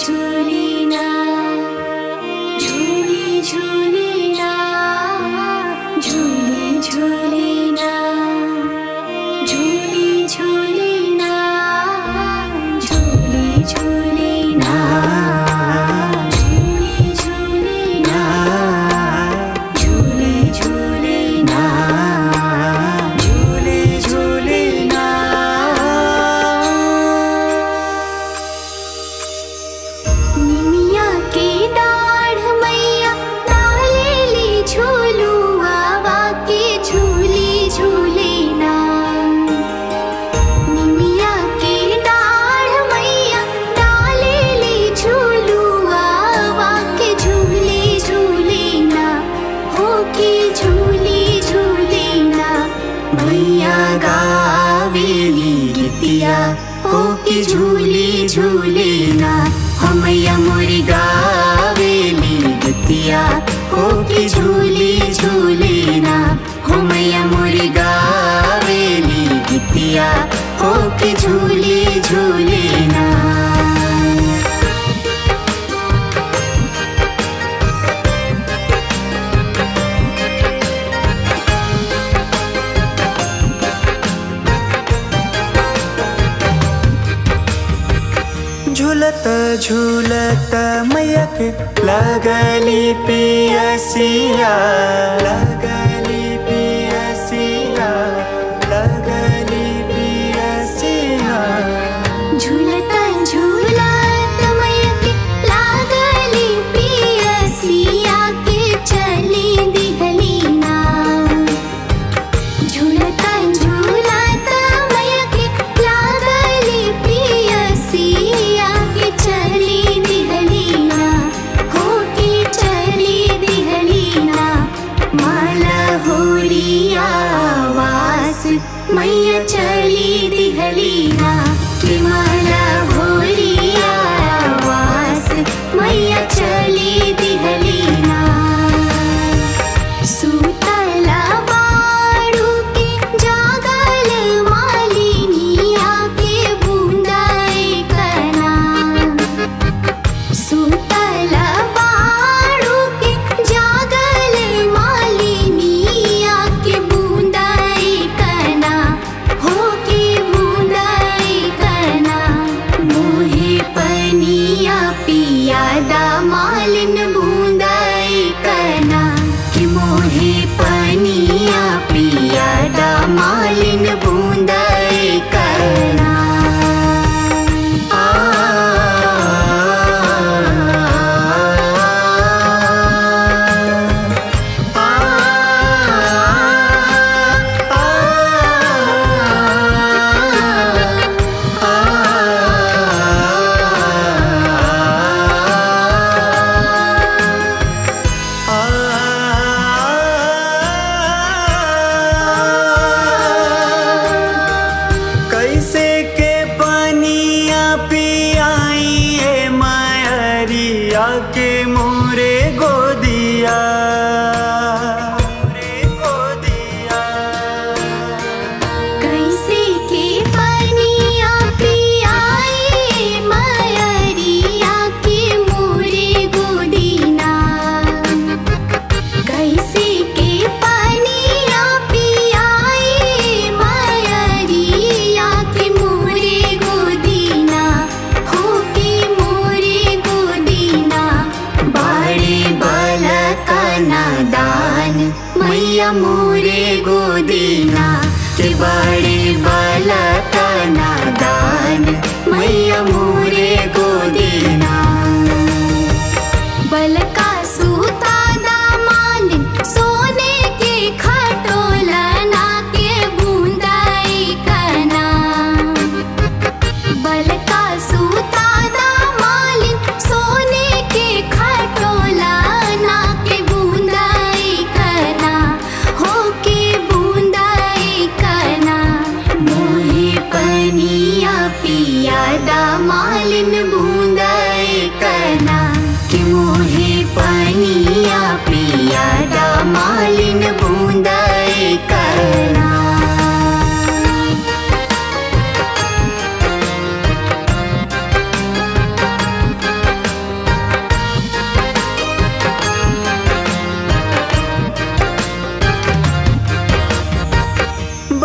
झूली ना झूली झूली ना झूली झूली ना झूली झूली ना झूली झूली ना झूली झूली ना झूली झूली ना झूली झूली ना निमिया के डाढ़ मैया डालेली झूलुआवा के झूली झूली ना निमिया के डाढ़ मैया डालेली झूलुआवा के झूली झूली ना हो के झूली झूली ना मैया गावेली गीतिया हो कि झूली झूली ना हो मैया मोरी गावेली गीतिया हो कि झूली झूली ना हो मैया मोरी गावेली गीतिया हो कि झूली झूली ना झूलत झूलत मैयक लगली पियसिया लगली पियसिया लगली पियसिया झूलता झूलत मैके लागली पियसिया के चली दिहली ना झूलता झूलत मैके लागली पियसिया के चली दिहली ना हो के चली दिहली ना माला होरिया वास मैया चली दिहली ना कि माला होरिया वास मैया चली दिहली ना सुतला बाड़ू के जागल मालिनिया के बूंदाई कना सुतला बाड़ू के जागल मालिनिया के बूंदाई कना हो के बूंदाई कना मोहे पनिया पियादा मालिन बूंदाई कना कि मोहे पनिया पियादा मालिन बूंदाई कना कैसे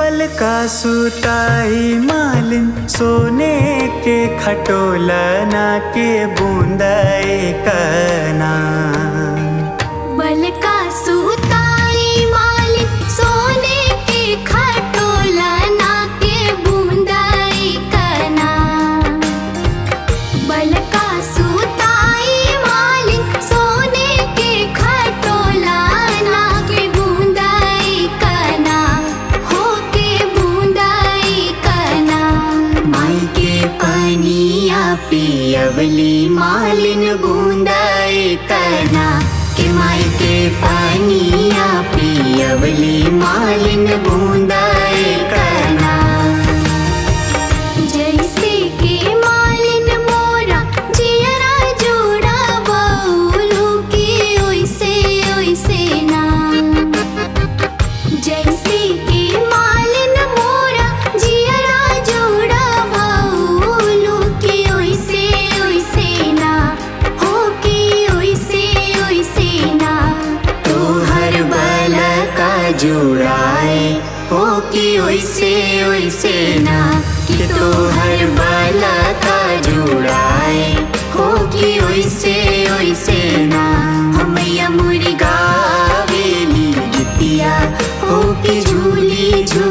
बल का सुताई मालिन सोने के खटोलना के बूंदाए कना बल का सूताई मालिक सोने के खटोला ना के बूंदाई कना बल का सूताई मालिक सोने के खटोला ना के बूंदाई कना हो के बूंदाई कना माई के पनिया पियवली मालिन बूंदाई कना के माई के पनिया पियवली मालिन बूंदाई कना जैसे के मालिन मोरा जियरा जोड़ा बउलू के ओइसे ओइसे ना जैसे के मालिन मोरा जियरा जोड़ा बउलू के ओइसे ओइसे ना हो के ओइसे ओइसे ना तोहर बल का जुड़ाए हो कि ओइसे ओइसे ना कि तोहर बल का जुड़ाए हो कि ओइसे ओइसे ना हमैया मुर्गा बेली गितिया हो कि झूली झूली